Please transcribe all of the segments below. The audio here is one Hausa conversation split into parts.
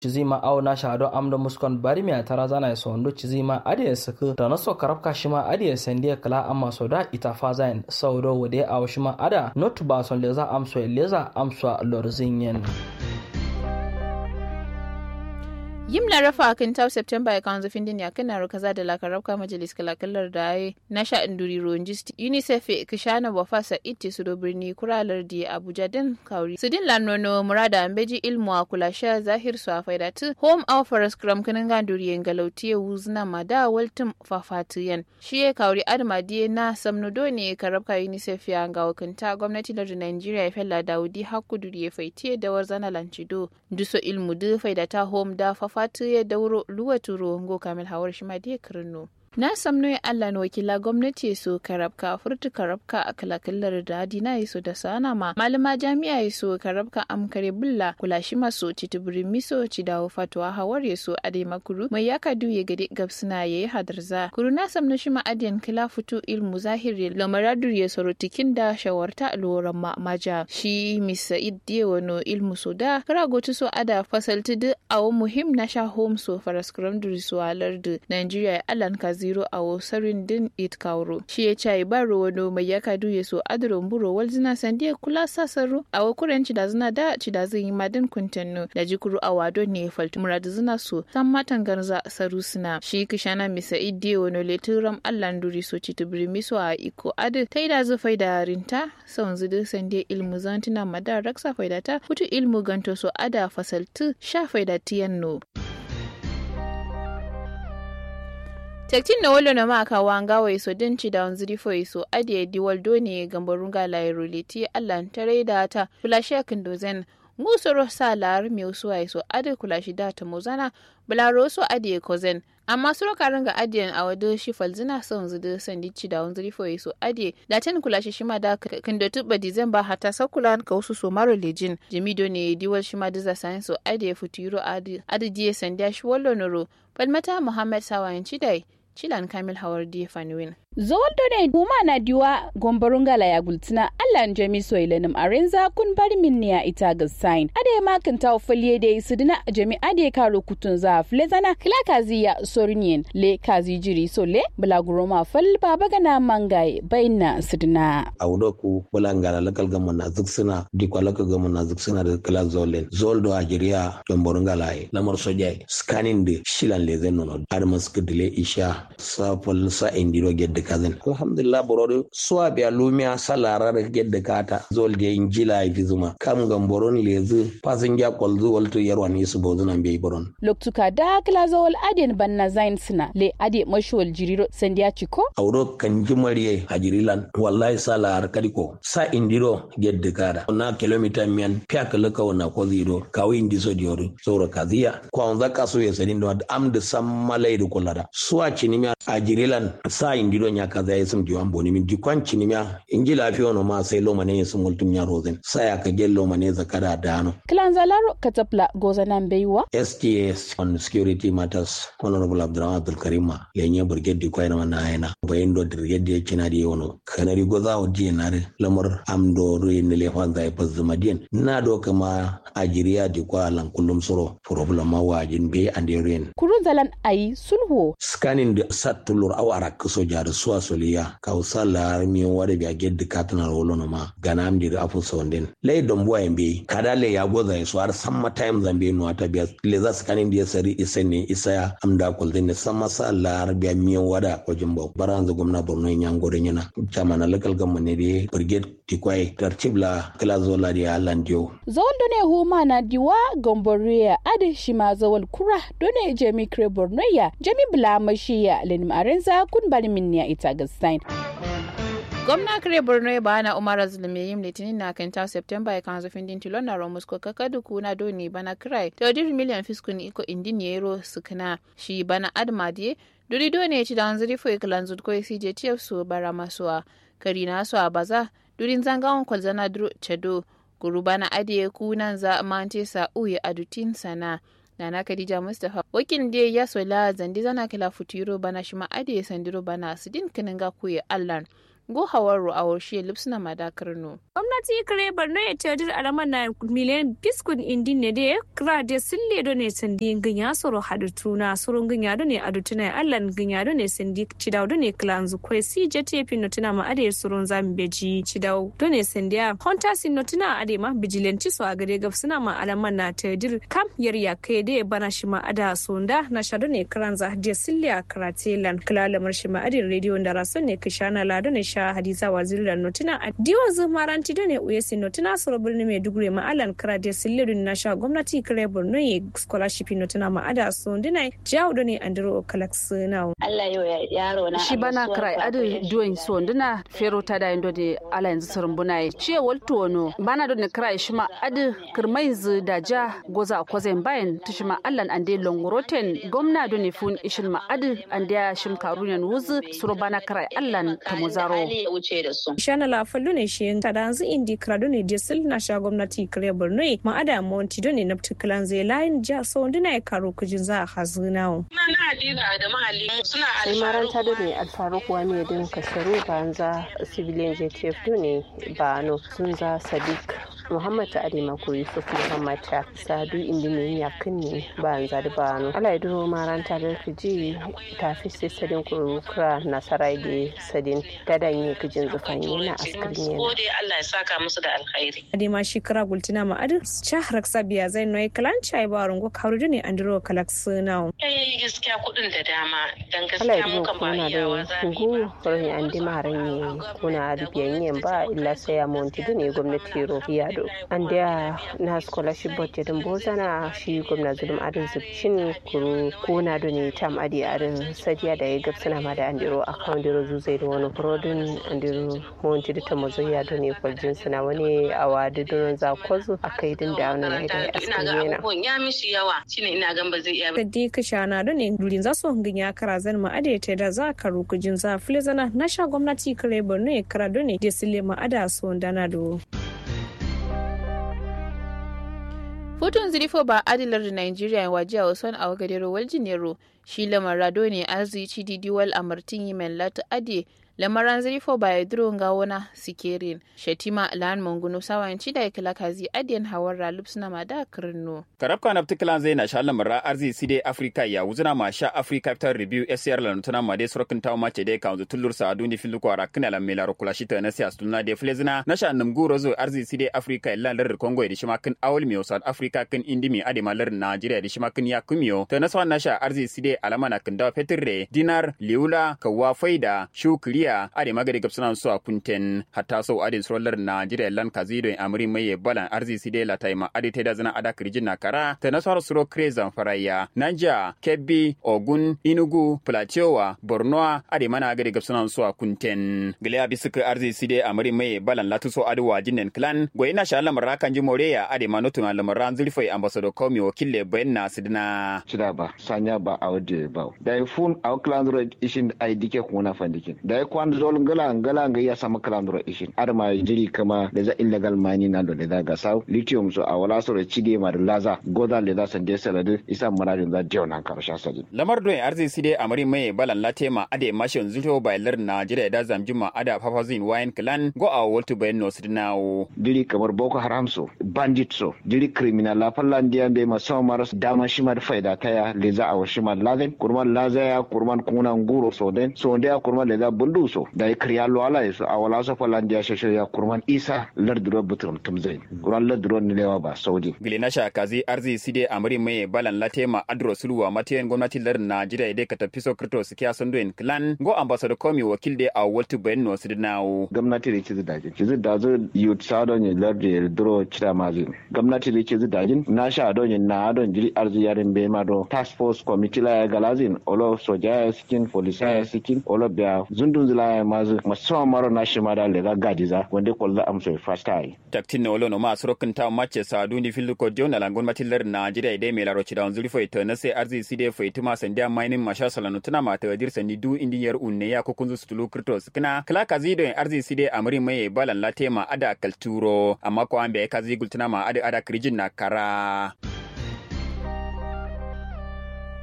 chizima au na shado amdo muskon bari mi atara zana sondo chizima ade saka da naso karabka shima ade sende kala amma soda ita fazain saudo wade au shima ada not ba son leza amso leza amso lorzinyen yim na rafa a kan september ya kanzo fin ya kana ro kaza da lakarab ka majalis kalakallar da ai na sha induri ronjist unicef ka shana wa fasa itti su do birni kuralar di abuja din kauri su din lanono murada ambeji ilmu a kula sha zahir su a faidatu home offers kram kanin ganduri yen galauti wuzna mada waltum fafatiyan shi ya kauri adma die na samnudo ne karab ka unicef ya ga wakanta gwamnati lardin nigeria ya fella daudi hakuduri ya faitiye da warzana lancido duso ilmu du faidata home da fafa fatu ya dauro luwa turo ngo kamil hawar shi ma dai kirno na samno ya Allah na wakila gwamnati so karabka furtu karabka a kalakallar da dina yaso da sana ma malama jami'a yaso karabka amkare bulla kula shi maso citibiri miso ci dawo fatuwa hawar yaso adai makuru mai yaka duye gade gabsuna yayi hadarza kuru na samno shi ma adiyan kila futu ilmu zahiri lamaradur ya soro tikin da shawarta loran ma maja shi misa iddiye wano ilmu so da kara gotu so ada fasalti duk awo muhim na sha home so faraskram durisu alardu Nigeria alan kazi zero a wasarin din it kauro shi ya cai baro wano mai ya kadu ya so adron buro wal zina sandiya kula sasaru a wakuren ci da zina da ci da zin yi madin kuntanno da jikuru a wado ne falti muradu zina so san matan garza saru suna shi kishana misa idde wano leturam allan duri so ci tubiri miso a iko adu ta da zu faida rinta son zudu sandiya ilmu zantina madar raksa faidata hutu ilmu ganto so ada fasaltu sha faidatiyan no. tektin na wolo na maka wanga wa iso din ci da wanzuri fo iso adiye diwal doni gambarunga la iruliti allan tare da ta fulashe kan dozen ngusoro sa lar mi usuwa iso adi kulashi da ta mozana bularo so adiye kozen amma suro karin ga adiyan a wado shi falzina son zudu sandi ci da wanzuri fo iso adiye da tan kulashi shima da kan da tuba dizemba hata sakulan ka wasu so maro lejin jamido ne diwal shima diza sayin so adiye futuro adi adi diye sandiya shi wallo noro falmata muhammad sawayin cidai Chilan Kamil Hawar Diye Fanuwin. Zoldo ne huma na diwa gombarungala ya gultina Allah jami so ilenim arenza kun bari min ne ita ga sign. Ade ma kan tawo faliye da su dina jami ade karo kutun za flezana kila kazi ya sorinyen le kazi jiri so le bulaguro ma fal baba gana mangaye bayna sudina. Audo ku bulangala lakal gamu na zuksuna dikwa lakal gamu na zuksuna da kila zolen. Zoldo a jiriya gombarungala ye lamar sojai scanning de shilan le zen nono. Armas kudile isha sa fal sa indiro gedde kazin alhamdulillah borode suwa biya lumiya salara da gedde kata zol de injila vizuma kam gam boron lezi passenger kol zu walto yarwan yisu bozuna be boron loktuka da kala zol aden banna zain sina le ade mashwal jiriro sandiya chiko awdo kan jimariye hajirilan wallahi salar kadiko sa indiro gedde kada na kilomita miyan pya kala ka wana ko ziro kawi indiso diori soro kaziya ko on zaka so yesadin do am de sammalai do kolada suwa cinimi ajirilan sa indiro nya kaza ya sum diwan boni min dikwan cinimya inji lafiya no ma sai loma ne sum multum nya rozen sa ya ka gello ma ne zakara dano klan zalaro katapla goza nan beiwa STS on security matters honorable Abdurrahman Abdul Karim lenye brigade di kwa na ayana bayin do brigade ya kina di wono kanari goza o di na lamar amdo ruin ne le fanza ya pazuma dien na do kama ajiriya di kwa lan kullum soro problem ma wajin be ande ren kurun zalan ayi sulhu scanning da satulur awara kaso jar suwa soliya ka usala mi wade bi aged katna rolo no ma gana am dir afu sonden le dom bo embe kada le ya goza so har samma time zambe no ata biya le za scanning dia sari isene isaya amda kol den samma sa la biya mi wada ko jumbo baranza gomna borno nyango de nyana chama na local government ne de brigade tikwai tartibla kala zola dia landio zawal done huma na diwa gomboria ade shima zawal kura done jemi kre borno ya jemi bla mashiya lenim arenza kun bari minniya ita gastain gwamna kare borno ya bana umar zulumi yin litinin na kan ta september ya kan zafin din tilon na romus ko kakadu kuna doni bana kirai ta wajen miliyan fiskun iko indin yero sukuna shi bana admadiye duri doni ya ci da hanzari fo ikilan zudko ya sije tiyaf su bara masuwa kari na su a baza durin zangawan kwalzana duro chado guru bana adiye kunan za mante sa uye adutin sana nana khadija mustapha wakil da ya sola zandi zana kila futuro bana shima ade sandiro bana sidin kininga kuye allan go hawaru a warshe lipsuna madakar no gwamnati kare barno ya tadir alaman na miliyan biskun indi ne da ya kira da sille do ne sandi ganya soro hadutu na soro ganya do ne adutu na allan ganya do ne sandi cidau do ne klanzu kwe si jete fi notuna ma ade soro zami beji cidau do ne sandi ya honta sin notuna ade ma bijilanci so a gare gafsuna ma alaman na tadir kam yar ya kai da ya bana shi ma ada sonda na sha do ne kranza da sille a karatelan kalalamar shi ma ade rediyo da rason ne kishana la do ne sha hadiza wazirin notuna a diwan zumaran Garanti da ne uyesi no tuna soro birni Maiduguri ma alan kara de sillerin na sha gwamnati kare Borno ye scholarship no tuna ma ada so dinai jawo da ne andro kalax now. Allah yo yaro na. Shi bana krai adu duin so dina fero ta da indo de ala yanzu surun bunai. Shi walto no bana do ne krai shi ma adu kirmaiz da ja goza kwazen bayan tishi ma allan ande longoroten gwamna do ne fun ishin ma adu ande shim karunan wuzu suro bana krai allan ta muzaro. Shana la fallu ne shi ta da yanzu indi krado ne diesel na sha gwamnati kare borno ma ada monti do ne nafti klan zai layin ja so ndina ya karo kujin za a hazu nawo na hadiza da mahalli suna sai maranta do ne alfaru kuwa ne din kasaru banza civilian jtf do ne ba no sun za sadiq muhammad ta adima ko yusuf muhammad ta sadu indi ne ya kinni ba an zadi ba no ala idro maranta da kiji tafi sai sadin kurukura nasarai da sadin gadan yi kijin zufan yana askirin yana Allah ya saka musu da alkhairi. Adema shi kara gultina ma adu shahar sabiya zai noy kalan chai ba rungo karu ne andro kalak sunao. Eh gaskiya kudin da dama dan ala gaskiya idin mun kan ba kuna iyawa da za mu yi gu ba. rin andi maran yi kuna da biyan ba illa sai ya monti ne gwamnati ro yado an da na scholarship budget din bozana shi gwamna zulum adin zubcin kuru kuna da ne tam adi adin sadiya da ya gabsana ma da andiro account diro zuzai da wani prodin andiro monti da ta mazoya da ne kwaljin suna wani awadi don za kwazo a kai din da wani mai da ya ina askin ga yana abubuwan ya mishi yawa shine ina gan ba zai iya ba. Kaddi kashana do ne dulin za su hangin ya kara zan ma ade ta da za karu kujin za fili zana na sha gwamnati kare borno ya kara do ne da sile ma ada so dana do. Hutun zirifo ba adilar da Nigeria waje a wasan a wagadero waljinero shi lamar rado ne arzici didiwal a martin yi lati ade lamaran zirifo ba ya duro ga wana sikerin shatima lan mangunu sawanci da ya kila kazi adiyan hawar ralub suna ma da kirno. karabka na ptikilan zai na sha lamara arzi side africa ya wuzuna ma sha africa capital review scr la nutuna ma de sorokin tawo ma ce de kan tulur sa aduni filu ko ara kina la mela ro kula shita na siya stulna de flezina na sha nam guro zo arzi side africa la lar congo de shima kin awol mi south africa kin indimi ade ma lar nigeria de shima kin ya kumio ta na sa na sha arzi side alama na kin da petirre dinar liula kawa faida shukriya ade magade gapsuna so a kunten hatta so ade srolar nigeria lan kazido en amri mai balan arzi side la taima ade te da zana ada kirjin na kara ta nasar suro krezan faraya nanja kebbi ogun inugu plateau borno ade mana gade gapsuna so a kunten gile abi suka arzi side amri mai balan latu so ade wajinen clan go ina sha lamar kan ji moreya ade manotu na lamar zulfai ambassador komi wakille bayan sidina cida ba sanya ba a wadda ba da ya fun a kalandro ishin a dike kuna fandikin da ya kwan zol ngala ngala nga ya sama kalandro ishin ar ma jiri kama da za illegal mani na do da za ga saw lithium so a wala so da cide ma da laza goda le za san de salade isa maradin za diyo nan karsha sajin lamar don arzi side amari mai balan latema ade mashin zulto bailar najeriya da zamjuma ada papazin wayan clan go a woltu bayan no sidinawo diri kamar boko haram so bandit so diri criminal la fallandiya be ma sama maras dama shimar faida taya le za a washimar lazen kurman lazaya kurman kuna nguro so den so ndia kurman le za bundu so da ya kriya lo ala so a wala so fallandiya sheshe ya kurman isa larduro butum tumzain kurman larduro ni lewa ba saudi gile na sha kazi arzi side amari mai balan latema adro sulwa matayen gwamnati lar najeriya da ka tafi so krito su kiya sundoin clan go ambassador komi wakil de a woltu bayan no sidinawo gwamnati da ci dajin ci da zo youth sado ne lardi duro cira mazin gwamnati da ci dajin na sha don yin na don jiri arzi yarin be ma do task force committee la ya galazin olo soja ya sikin polisa ya sikin olo biya zundun zila ya mazu musamman maro na shi ma da lega gadiza wanda kwallo amsa fast ai taktin no lono ma sorokin ta mace sadu ni filu ko jona langon matillar najeriya dai mai laro cidan zuri foi to na sai arzi side foi tuma sandia mining masha salanu tuna ma ta dir sani du indiyar unne ya ko kunzu stulu krito skina kala kazi do arzi side amri mai balan latema ada kalturo amma ko ambe kazi gultuna ma ada ada krijin na kara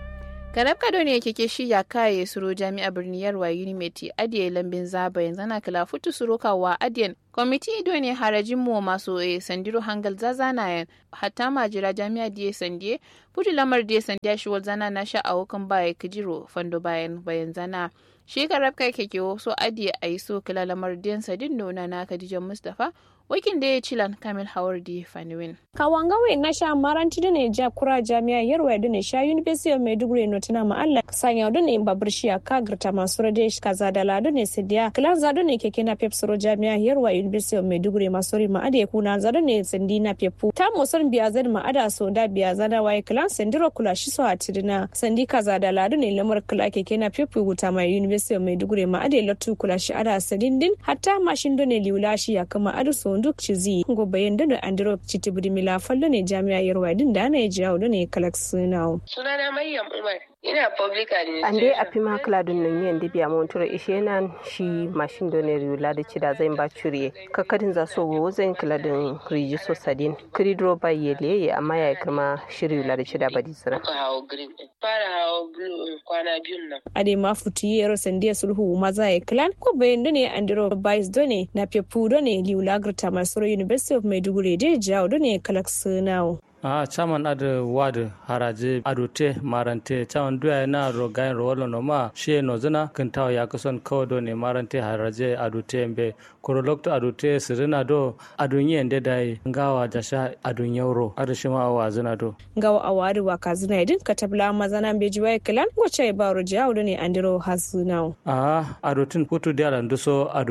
Garab Kado ne keke shi ya kaye suro jami'a birni yarwa Unimeti adiye lambin zaba yanzu na kila futu suro kawa adiyan kwamiti ido ne harajin mu masu e sandiro hangal zazana yan hatta majira jami'a diye sandiye futu lamar diye sandiya shi zana na sha a hukan baya kijiro fando bayan bayan zana shi garab kai keke so adiye a yi so kila lamar diyan sadin nuna na Khadija Mustapha wakin da ya cilan kamil hawar di faniwin. kawangawe na sha maranti da ne ja kura jami'a yarwa da ne sha university of maiduguri no tana ma Allah sanya da ne babur shi ka girta masu rade kaza da lado ne sidiya kilan zado ne keke na pep soro jami'a yarwa university of maiduguri masu ri ma ade kuna zado ne sindi na pepu ta musan biya zan ma ada so da biya zana waye kilan sandiro kula shi so atirina sandi kaza da lado ne lamar kula keke na pepu guta ma university of maiduguri ma ade latu kula shi ada sadindin hatta mashin da ne liula shi ya kama adu so duk cizi ngo bayan da andiro citibiri mila fallo ne jami'a yarwa din da ana yaji da ne kalak sunawo. sunana maryam umar ina public administration ande a pima kala dun nan yen dibiya mon tura ishe nan shi mashin do ne riula da cida zai ba curiye kakadin za so wo zai kala din riji so sadin kridro ba yele ye amma ya kirma shi riula da cida ba disira muka hawo green din fara hawo blue kwana biyun nan ade ma futu yero sandiya sulhu maza ya klan ko bayan da ne andiro bais do ne na pepu do ne liula grta masoro university of maiduguri de jawo do ne kalak sunawo a chaman ad wad haraje adute marante chaman duya na rogain rolo no ma she no zina kintaw ya kuson kodo ne marante haraje adute mbe koro lokto adute sirina do adunye ende dai ngawa jasha adun yauro adu shima wa zina do ngawa awari wa kazina idin katabla mazana beji wa klan wace ba ro jawo do ne andiro hasunawo a adutin putu dialan duso adu